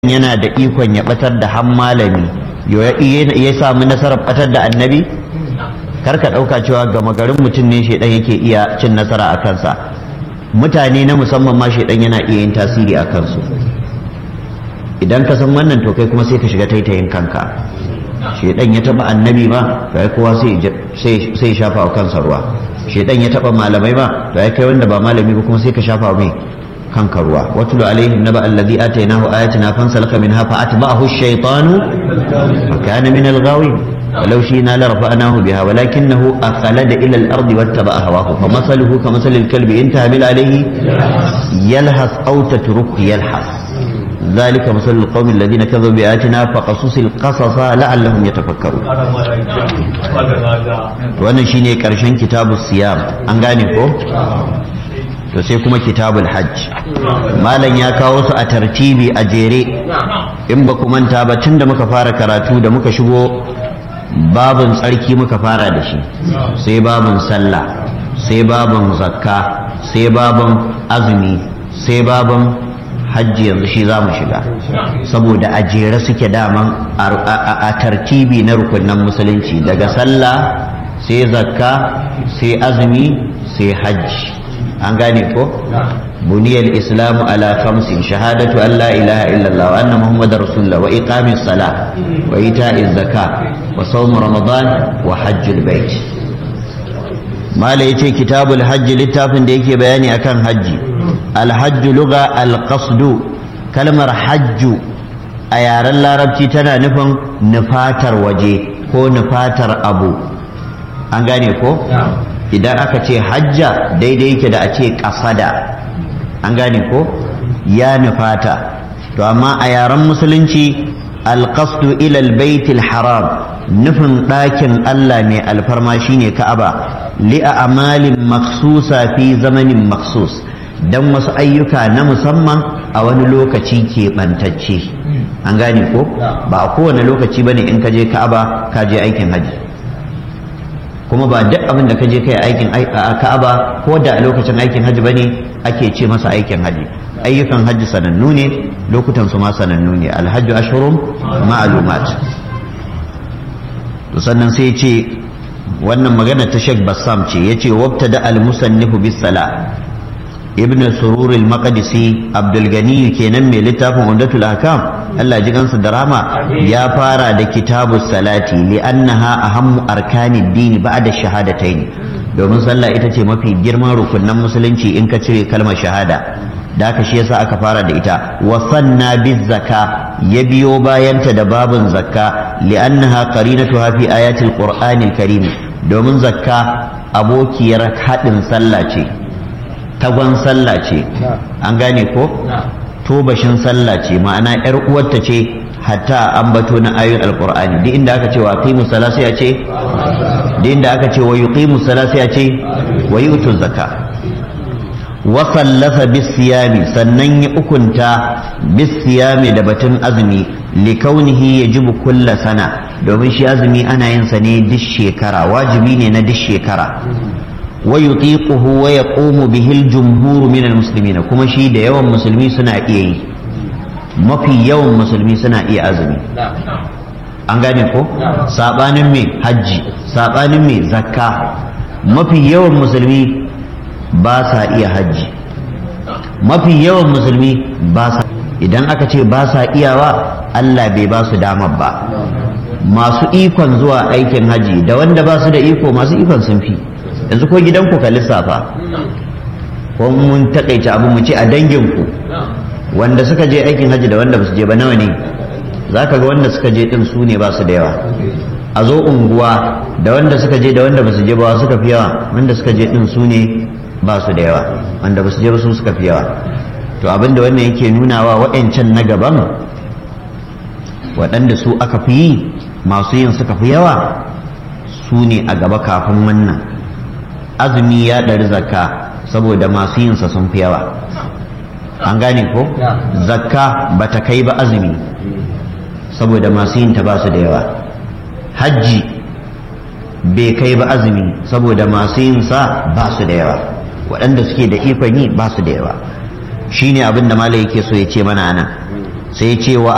yana da ikon ya batar da han malami ya samu nasarar batar da annabi kar ka ɗauka cewa gama garin mutum ne shaidan yake iya cin nasara a kansa mutane na musamman ma shaidan yana iya yin tasiri a kansu idan ka san wannan to kai kuma sai ka shiga taitayin kanka shaidan ya taba annabi ba to ai kowa sai sai shafa wa kansa ruwa shaidan ya taba malamai ba to ai kai wanda ba malami ba kuma sai ka shafa mai kanka ruwa watulu alaihim naba alladhi atainahu ayatina fansalaka minha fa atba'ahu ash-shaytanu fa kana min al-ghawin ولو شئنا لرفعناه بها ولكنه أخلد إلى الأرض واتبع هواه فمثله كمثل الكلب إن تهمل عليه يلهث أو تتركه يلهث ذلك مثل القوم الذين كذبوا بآياتنا فقصص القصص لعلهم يتفكرون wannan shine karshen kitabu siyam an gane ko to sai kuma kitabul hajj malam ya kawo su a tartibi a jere in ba ku manta ba tun da muka fara karatu da muka shigo babin tsarki muka fara da shi sai babin sallah sai babin zakka sai babin azumi sai babin hajji yanzu shi za mu shiga saboda a jere suke daman a tartibi na rukunan musulunci daga sallah sai zakka sai azumi sai hajji an gane ko buniyar islamu ala khamsin shahadatu an la ilaha illallah wa anna muhammadar rasulullah wa iqamis sala wa ita'iz zaka wa sawm ramadan wa hajjul bait mala yace kitabul hajji littafin da yake bayani akan hajji alhajju luga alqasdu kalmar hajju a yaren larabci tana nufin nufatar waje ko nufatar abu an gane ko idan aka ce hajja daidai yake da a ce kasada an gane ko ya nufata to amma a yaren musulunci alqasdu ila albaytil haram nufin ɗakin Allah mai alfarma shine Ka'aba li'a amalin maksusa fi zamanin maksus don wasu ayyuka na musamman a wani lokaci keɓantacce an gane ko ba a kowane lokaci bane in ka je Ka'aba ka je aikin haji kuma ba duk abin da ka je kai aikin Ka'aba ko da a lokacin aikin haji bane ake ce masa aikin haji ayyukan haji sanannu ne lokutan su ma sanannu ne alhajju ashhurum ma'lumat to sannan sai ce wannan magana ta Sheikh Bassam ce yace wabtada al-musannifu bis sala ibn surur al-maqdisi abdul gani kenan mai littafin umdatul ahkam Allah ji gansa da rama ya fara da kitabus salati li annaha ahammu arkanid dini ba'da shahadatayn domin sallah ita ce mafi girman rukunan musulunci in ka cire kalmar shahada da haka shi yasa aka fara da ita wa sanna biz zaka ya biyo bayanta da babun zakka li'annaha qarinatuha fi ayatil qur'anil karim domin zakka abokiyar haɗin sallah ce tagon sallah ce an gane ko tobashin sallah ce ma'ana yar uwarta ce hatta ambato na ayoyin alqur'ani duk inda aka ce wa qimu salati sai a ce duk inda aka ce wa yuqimu salati sai a ce wa yutu zakka wasallafa bisiyami sannan ya ukunta bisiyami da batun azumi likaunihi ya jibu kulla sana domin shi azumi ana yin sa ne duk shekara wajibi ne na duk shekara wa yutiquhu wa yaqumu bihi al-jumhur min al-muslimin kuma shi da yawan musulmi suna iya yi mafi yawan musulmi suna iya azumi an gane ko sabanin me hajji sabanin me zakka mafi yawan musulmi ba sa iya hajji mafi yawan musulmi ba sa idan aka ce ba sa iyawa Allah bai ba su damar ba masu ikon zuwa aikin haji da wanda ba su da iko masu ikon sun fi yanzu ko gidanku ka lissafa ko mun takaice abu mu ce a danginku wanda suka je aikin haji da wanda ba su je ba nawa ne za ka ga wanda suka je din su ne ba su da yawa a zo unguwa da wanda suka je da wanda ba su je ba suka fi yawa wanda suka je din su ne ba su da yawa wanda ba su je ba su suka fi yawa to abinda wannan yake nunawa waɗancan na gaban waɗanda su aka fi yi masu yin suka fi yawa su ne a gaba kafin wannan azumi ya ɗari zakka saboda masu yinsa sun fi yawa an gane ko zakka ba ta kai ba azumi saboda masu yinta ba su da yawa hajji bai kai ba azumi saboda masu yinsa ba su da yawa waɗanda suke da ikon yi ba su da yawa shine abin da malai yake so ya ce mana nan sai ya ce wa